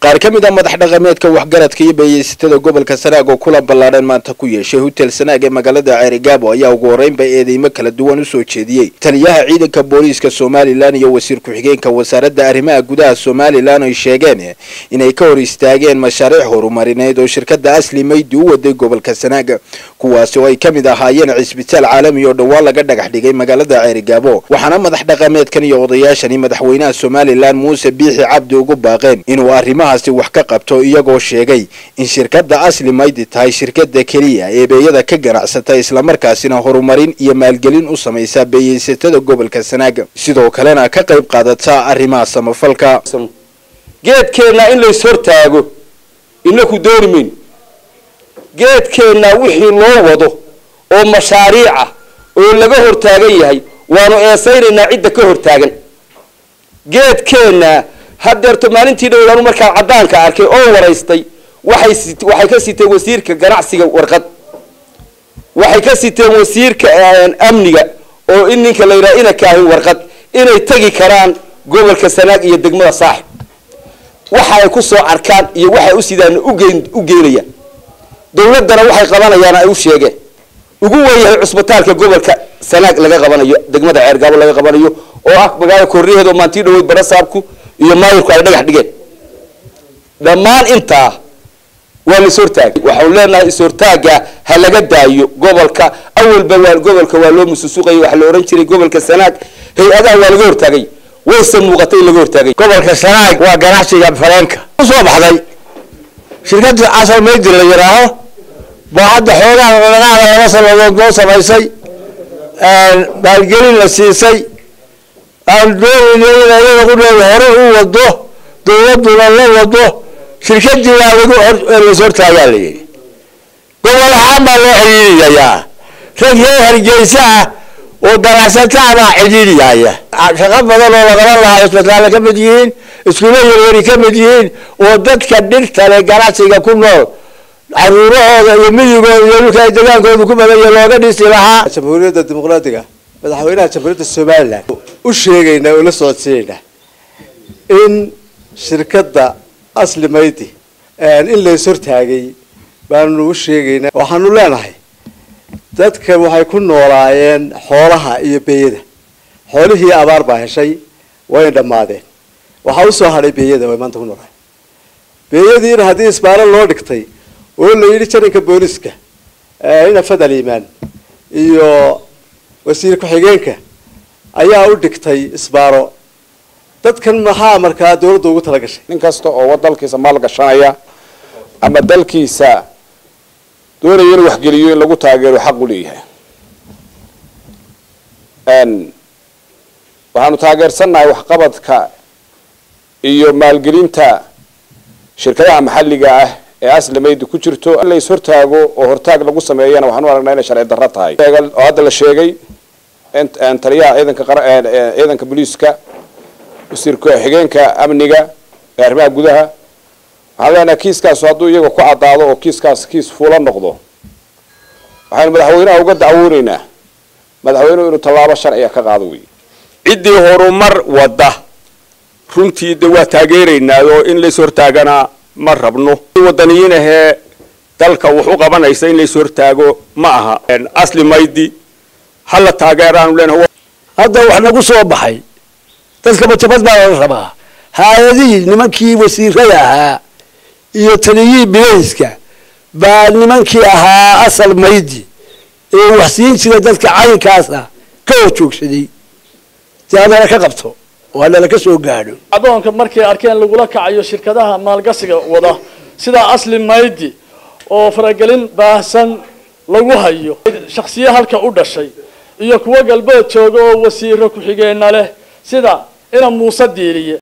qaar ka mid a madax dhaqameedka waxgaradka iyo beeyeysatada gobolka sanaag oo kulan ballaadhan maanta ku yeeshay hotel sanaag ee magaalada ceerigaabo ayaa ugu horreynba eedeymo kala duwan usoo jeediyey taliyaha ciidanka booliiska somalilan iyo wasiir ku-xigeenka wasaaradda arrimaha gudaha somalilan ay sheegeen inay ka hor istaageen mashaariic horumarineed oo shirkadda asli maydi u waday gobolka sanaag kuwaasi oo ay ka mid ahaayeen cisbitaal caalami oo dhowaan laga dhagax dhigay magaalada ceerigaabo waxaana madax dhaqameedkan iyo odayaashani madaxweynaha somalilan muuse biixi cabdi ugu baaqeen inuu arrimaha wax ka qabto iyagoo sheegay in shirkadda asli maydi tahay shirkada keliya ee beeyada ka ganacsata islamarkaasina horumarin iyo maalgelin u samaysa beeyeysatada gobolka sanaaga sidoo kalena ka qayb qaadata arrimaha samafalka geedkeenna in lays hortaago inaku dooni mayno geedkeenna wixii loo wado oo mashaariica oo laga hortaagan yahay waanu eesaynaynaa cidda ka hortaagan geedkeenna haddeerto maalintii dhowlaanu markaan caddaanka arkay oo waraystay waxay waxay ka siteen wasiirka ganacsiga warqad waxay ka siteen wasiirka amniga oo in ninka la yidhaha ina kaahin warqad inay tegi karaan gobolka sanaag iyo degmada saaxib waxa ay ku soo arkaan iyo waxay u sidaan ugeyn u geynayaan dawladdana waxay qabanayaan ay u sheegeen ugu weynyahay cusbitaalka gobolka sanaag laga qabanayo degmada ceergaabo laga qabanayo oo ah magaala korriyaheed oo maantii dhaweyd barasaabku iyo maayirku ay dhagax dhigeen dhammaan intaa waa la ishortaagay waxaanu leenahay ishortaaga ha laga daayo gobolka awalba waa gobolka waa loo mususuqayay waxaa la ohan jiray gobolka sanaag hay-adaha waa laga hortaagay wayse muuqatay in laga hortaagay gobolka sanaag waa ganacsiga faleenka usoo baxday shirkadii casal maydi la yidhaaho baa hadda xoogaha lagaada laba sanadood loo samaysay maalgelin la siisay aan doonayna in ayada ku dheeda hore u wado dawladuna la wado shirkadii waa lagu las hortaagaa la yidhi gobol ahaan baa loo xidhiiriyayaa rag reer hargeysa ah oo ganacsataa baa xidhiiriyaya shaqo badan oo laqaban lahaa cisbitaalla ka mid yihiin iskuulo yaryari ka mid yihiin oo dadka dhirta le ganacsiga ku nool caruurahooda iyo midigooda iyo dhulka ay degaankooda ku badanya looga dhisi lahaa jamhuuriyadda dimuqraadiga madaxweynaha jamhuuriyadda somalilan u sheegaynaa oo la socodsiinaynaa in shirkadda asli maydi in lays hortaagay baanu u sheegaynaa waxaanu leenahay dadka waxay ku noolaayeen xoolaha iyo beeyada xoolihii abaar baa heshay way dhammaadeen waxaa usoo hadhay beeyada way maanta ku noolaay beeyadiina haddii isbaaro loo dhigtay oo la yidhi jaranka booliska ina fadal iimaan iyo wasiir ku-xigeenka ayaa u dhigtay isbaaro dadkan maxaa markaa dawladda ugu tala gashay nin kasta oo dalkiisa maal gashanaya ama dalkiisa doonaya inuu waxgeliyo in lagu taageero xaq u leeyahay waxaanu taageersannahay waxqabadka iyo maalgelinta shirkadaha maxalliga ah ee asli maydi ku jirto in lays hortaago oo hortaag lagu sameeyana waxaan u aragnaa inay sharci darro tahay oo hadda la sheegay taliyaha ciidanka ciidanka booliiska wasiir ku-xigeenka amniga ee arrimaha gudaha waxaan leenahay kiiskaasu hadduu iyaga ku caddaado oo kiiskaas kiis fuula noqdo waxaynu madaxweynaha uga dacwooneynaa madaxweynuhu inuu tallaabo sharciga ka qaado wey ciddii horumar wadda runtii de waa taageeraynaa oo in lays hortaagana ma rabno wadaniyiin ahee dalka wax u qabanaysa in lays hortaago ma aha asli maydi hala taageeraanu leenahay hadda wax nagu soo baxay dadka majabad baa lala rabaa hay-adihii nimankii wasiirada ahaa iyo taliyihii bilayska baa nimankii ahaa asal maydi ee wax siin jira dadka caynkaas ah ka hor joogsaday si hanala ka qabto oo hanala ka soo gaadho adoonka markay arkeen lagula kacayo shirkadaha maalgashiga wada sida asli maydi oo faragelin baahsan lagu hayo shaksiye halka u dhashay iyo kuwo galbeed jooga oo wasiiro ku-xigeenna leh sida ina muuse diiriye